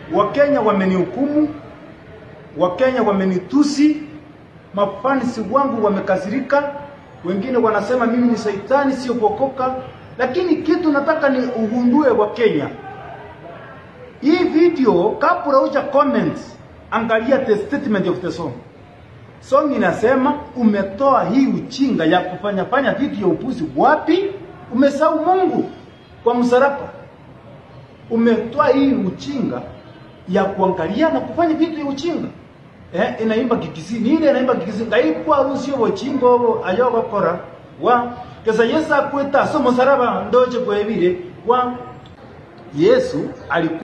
Wakenya wamenihukumu, Wakenya wamenitusi, mafansi wangu wamekasirika, wengine wanasema mimi ni saitani, sio kuokoka. Lakini kitu nataka ni ugundue wa Kenya, hii video kabla huja comment, angalia the statement of the song. Song inasema umetoa hii uchinga ya kufanya fanya vitu ya upuzi wapi? Umesahau Mungu kwa msalaba. Umetoa hii uchinga ya kuangalia na kufanya vitu ya uchinga. Eh, inaimba kikisini ile inaimba kikisini ngaipwa rusio bochingo bo ayoba kora wa kesa Yesu akweta so msalaba ndoje kwebire wa Yesu alikuwa